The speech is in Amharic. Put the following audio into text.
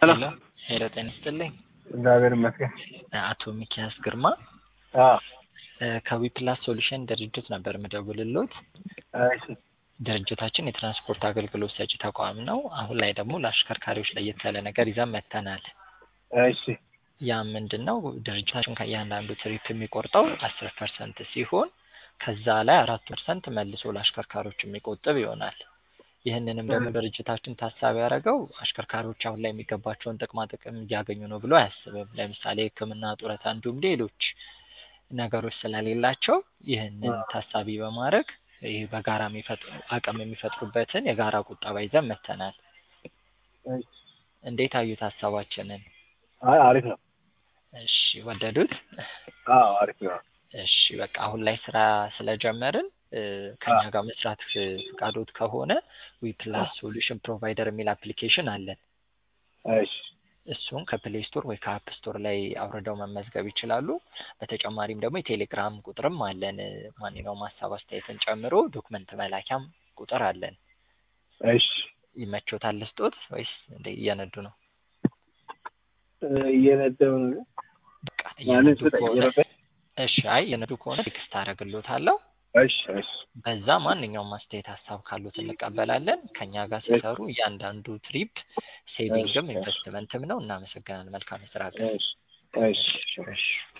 ሄሎ ሄሎ ጤና ይስጥልኝ። እግዚአብሔር ይመስገን። አቶ ሚኪያስ ግርማ አዎ ከዊፕላስ ሶሉሽን ድርጅት ነበር ምደውልሎት። እሺ ድርጅታችን የትራንስፖርት አገልግሎት ሰጪ ተቋም ነው። አሁን ላይ ደግሞ ለአሽከርካሪዎች ለየት ያለ ነገር ይዘን መጥተናል። እሺ ያ ምንድን ነው? ድርጅታችን ከእያንዳንዱ ትሪፕ የሚቆርጠው አስር ፐርሰንት ሲሆን ከዛ ላይ አራት ፐርሰንት መልሶ ለአሽከርካሪዎች የሚቆጥብ ይሆናል። ይህንንም ደግሞ ድርጅታችን ታሳቢ ያደረገው አሽከርካሪዎች አሁን ላይ የሚገባቸውን ጥቅማ ጥቅም እያገኙ ነው ብሎ አያስብም። ለምሳሌ ሕክምና፣ ጡረታ እንዲሁም ሌሎች ነገሮች ስለሌላቸው ይህንን ታሳቢ በማድረግ ይህ በጋራ የሚፈጥሩ አቅም የሚፈጥሩበትን የጋራ ቁጠባ ይዘን መጥተናል። እሺ እንዴት አዩት ሀሳባችንን? አይ አሪፍ ነው። እሺ ወደዱት? አዎ አሪፍ ነው። እሺ በቃ አሁን ላይ ስራ ስለጀመርን ከኛ ጋር መስራት ፍቃዶት ከሆነ ዊፕላስ ሶሉሽን ፕሮቫይደር የሚል አፕሊኬሽን አለን። እሺ እሱን ከፕሌይ ስቶር ወይ ከአፕ ስቶር ላይ አውርደው መመዝገብ ይችላሉ። በተጨማሪም ደግሞ የቴሌግራም ቁጥርም አለን። ማንኛውም ሀሳብ አስተያየትን ጨምሮ ዶክመንት መላኪያም ቁጥር አለን። እሺ ይመቾታል ልስጦት ወይስ እንደ እየነዱ ነው? እየነዳሁ ነው። በቃ ማለት እየነዱ በጣም ከሆነ እየነዳሁ እሺ፣ አይ እየነዱ ከሆነ ቴክስት አደርግሎታለሁ። እሺ እሺ በዛ ማንኛውም አስተያየት ሀሳብ ካሉት እንቀበላለን። ከኛ ጋር ሲሰሩ እያንዳንዱ ትሪፕ ሴቪንግም ኢንቨስትመንትም ነው። እናመሰግናለን። መልካም የስራ ቀን። እሺ እሺ እሺ